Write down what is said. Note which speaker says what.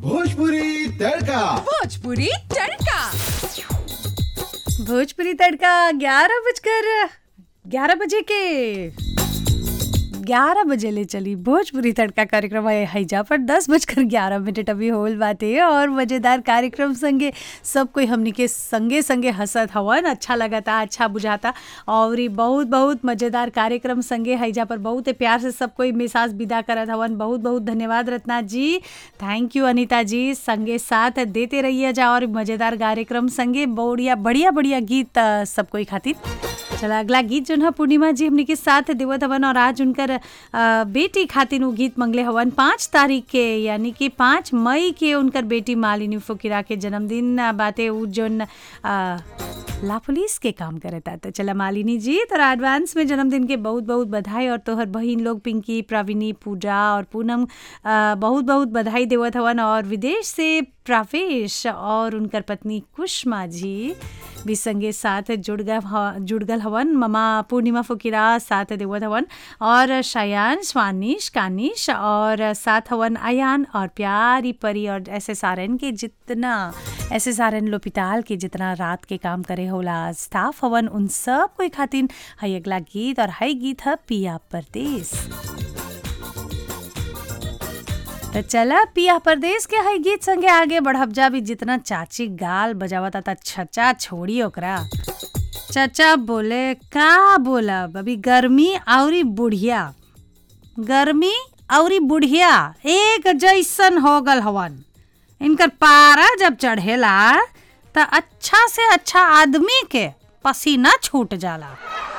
Speaker 1: भोजपुरी तड़का
Speaker 2: भोजपुरी तड़का
Speaker 3: भोजपुरी तड़का ग्यारह बजकर ग्यारह बजे के ग्यारह बजे ले चली भोजपुरी तड़का कार्यक्रम है हैजा पर दस बजकर ग्यारह मिनट अभी होल बाते और मज़ेदार कार्यक्रम संगे सब कोई हमनी के संगे संगे हंसत हवन अच्छा लगता अच्छा बुझाता और ई बहुत बहुत मज़ेदार कार्यक्रम संगे हैजा पर बहुत प्यार से सब कोई मिसाज विदा करत हवन बहुत बहुत धन्यवाद रत्ना जी थैंक यू अनीता जी संगे साथ देते रहिए जा और मज़ेदार कार्यक्रम संगे बढ़िया बढ़िया बढ़िया गीत अ, सब कोई खातिर चला अगला गीत जोन है पूर्णिमा जी हमनी के साथ देवत हवन और आज उनकर अ, बेटी खातिर उ गीत मंगले हवन पाँच तारीख के यानी कि पाँच मई के उनकर बेटी मालिनी फुकिरा के जन्मदिन अ, बाटे उ जोन अ, ला पुलिस के काम करता तो चला मालिनी जी तोरा एडवांस में जन्मदिन के बहुत बहुत बधाई और तोहर बहिन लोग पिंकी प्रवीणी पूजा और पूनम अ, बहुत बहुत बधाई देवत हवन और विदेश से प्रावेश और उनकर पत्नी कुष्मा जी भी संगे साथ जुड़ गए ह- जुड़ गल हवन ममा पूर्णिमा फुकिरा साथ देवत हवन और शयान स्वानिश कानिश और साथ हवन अयान और प्यारी परी और ऐसे सारन के जितना ऐसे सारन लोपिताल के जितना रात के काम करे होला स्टाफ हवन उन सब कोई खातिन हई अगला गीत और हई गीत है पिया परदेस तो चला पिया परदेश के हई गीत संगे आगे बढ़ब जा भी जितना चाची गाल बजावता था छचा छोड़ी ओकरा चचा बोले का बोलब अभी गर्मी औरी बुढ़िया गर्मी औरी बुढ़िया एक जैसन हो गल हवन इनकर पारा जब चढ़ेला त अच्छा से अच्छा आदमी के पसीना छूट जाला